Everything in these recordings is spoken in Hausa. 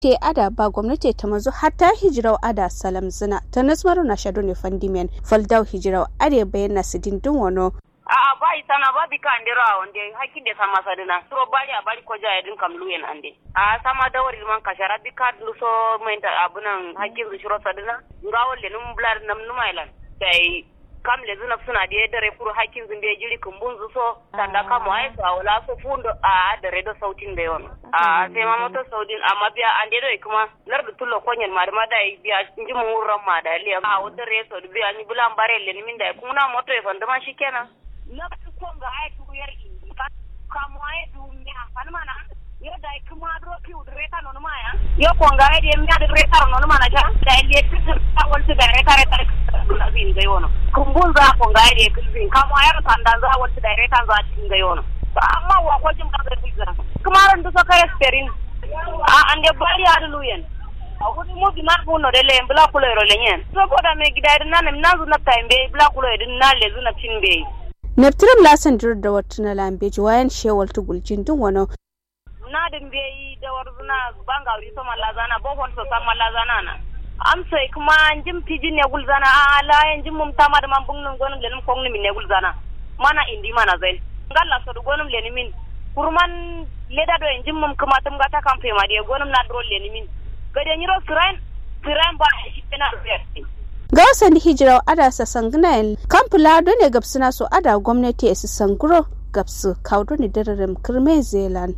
te ada ba gwamnati ta mazu hatta hijirau ada salam zina ta nasmaru na shado ne fandimen faldau hijirau are bayan na sidin dun wano a'a ba isana ba bika andero a wonde hakkinde sama sadina turo bari a bari ko jaya din kam luyen ande a sama dawari man kashara bika luso menta abunan hakkin su shiro sadina ngawol le num blar nam numailan sai kam le zuna suna da dare kuro hakkin zun da jiri kumbun zu so tanda kam ai so wala so fundo a da redo sautin da yon a sai ma moto sautin amma biya ande do kuma lar da tullo konyen ma da ma dai biya inji mun ran ma da le a wata reso biya ni bulan bare le ni min da kuma na moto e fanda ma shikenan nafsu konga ay tuyar indi kamo ay du mia fanmana yo dai kuma dro ki udreta non maya yo konga ay de mia de reta non mana ja dai le kitu ta wal tu dai reta reta na bin ga yono kumbun za konga ay de kulbin kamo ay ran tanda za wal tu dai reta za tin ga yono amma wa ko jim ka ga biza kuma ran du so kare sperin a ande bari adu luyen awudi mo bi mar buno de le bla kulo ro le nyen so boda me gidai nan nan zu na taimbe bla kulo din na le zu na tinbe neptirim lasan dir da wata na lambeji wayan shewal tugulcin dun wani na din be yi da warzuna banga wuri so malazana bo hon so sam malazana na am sai kuma jim pijin ne gulzana a la yan jim mum tama da man bungun gonum lenum kong min ne gulzana mana indi mana zain ngalla so du gonum leni min kurman leda do en jim mum kuma tum gata kampe ma de gonum na dro leni min gade nyiro sirain sirain ba shi na do ga wasan hijirar ada sa sangnayen kamfula ne gabsuna su ada gwamnati su sanguro gabsu kaudu ne dararin kirme zealand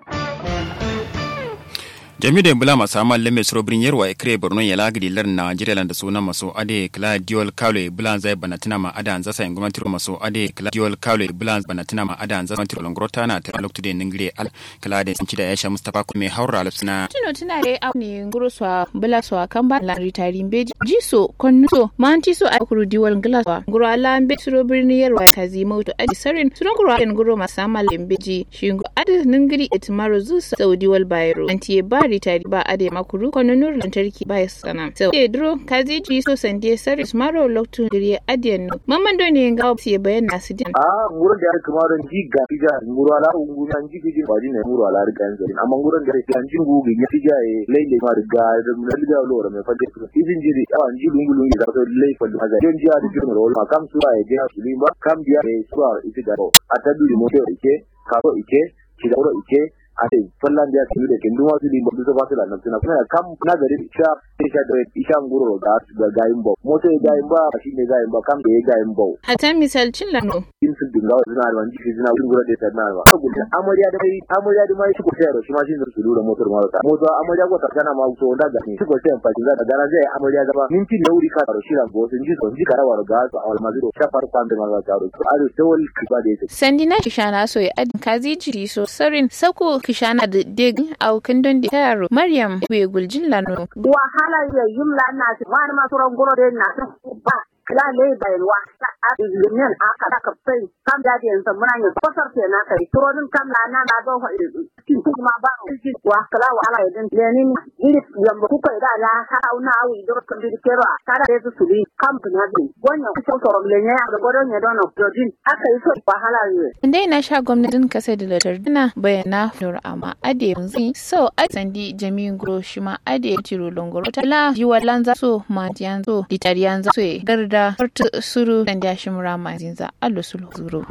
jami da bula masu amal lemme surobrin yarwa ya kire borno ya lagidi lar nigeria da suna maso ade kala diol kalo bulan zai banatina ma ada anza sai gwamnati maso ade kala diol kalo bulan banatina ma ada anza gwamnati longrota na ta lokto de ningire al kala da sinci da yasha mustafa ko me haura alfsina tino tuna re a ne nguro swa bula swa kamba la ritari mbeji jiso konnuso manti so a kuru diol ngla swa nguro ala mbe surobrin yarwa ta zima to ade sarin suron nguro ade nguro masama lembeji shingo ade ningiri etmaro zusa saudi wal bayro anti bari tari ba ade makuru kono nur lantarki ba ya sana so e dro kazi ji so sande saris maro loktu gire adiyan no mamman do ne ga opsi bayan nasu din a nguron da kuma don ji ga tija nguro ala ungu an ji gije ba ne nguro ala riga an zari amma nguron da an ji ngu ga tija e leile ma riga da mun riga lo ra me fadde su izin ji a an ji lungu lungu da so lei fa da ga don ji a ji ro ma kam su ai ga su limba kam biya e su a ita da a tabi moto ike karo ike kidaro ike ate fallan da su da kin duwa su limba su ba su da nan tuna kuma kam na gari isha isha da isha nguro da ga gayin ba moto ya gayin ba shi ne gayin ba kam da ya gayin ba hata misal cin lano in sun dinga suna da wani suna nguro da ta na ba saboda amarya da mai amarya da mai shi ko sai shi ma shi ne su lura motar ma ta moto amarya ko ta kana ma so da ga ni shi ko sai fa da gara zai amarya gaba minti da wuri ka taro shi ran go sun ji sun ji karawa ga su almaziro shafar kwan da ma ta ro ado tawal kiba da yake sandina kishana so ya adin kazi jiri so sarin sako kishana da deg au kandon da taro maryam we guljin lano wahala ya yimla na wani masu rangoro da na ba kila le bai wa a yin aka da kafai kam da da yanzu muna yin fasar ke na kai turonin kam na na na don kin kuma ba ki wa kala wa ala idan lenin iri yamba ku kai da la ha na awi do kan bi kero ta da su su bi kam na bi wannan ku so ro le ne da godon ne don dojin aka yi so wahala ne dai na sha gwamnatin kasa da latardina bayana nur amma ade yanzu so a sandi jami'in gro shi ma ade tiro longoro ta la jiwa lanza so ma yanzu ditariyan za so garda hartu suru dan da shi murama zinza allo sulu zuru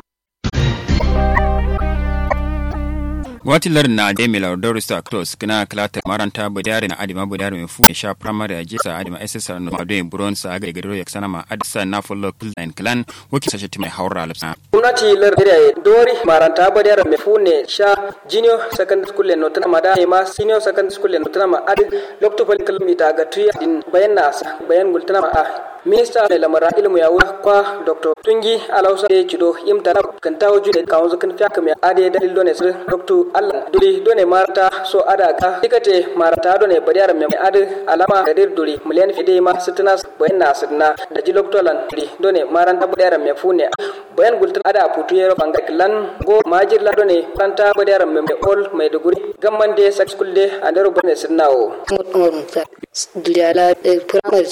gwamnati lar na da mai laudar su actors kina kalata maranta budare na adima budare mai fuwa sha primary a jisa adima ssr no madu yin buron sa ga gado ya sana ma adisa na follow clan clan waki sashe mai haura alapsa gwamnati lar da dori maranta budare mai fune sha junior secondary school no tana mada ma senior secondary school no tana ma adi lokto pal kilomita ga tuya din bayan na bayan gultana ma a minista mai lamara ilmu ya wuce kwa dr tungi alausa da cido imtana kan tawo jude kawon zukan fiya kamar ade dalil done sir dr allah duri done marata so ada ka tikate marata done bariyar mai ade alama da dir duri miliyan fide ma sitina bayan na sidna da ji loktolan duri done maranta bariyar mai fune bayan gultan ada putu yero bangar kilan go majir la done kanta bariyar mai ol mai duguri gamman de sex school de andero bane sidnawo duriala primary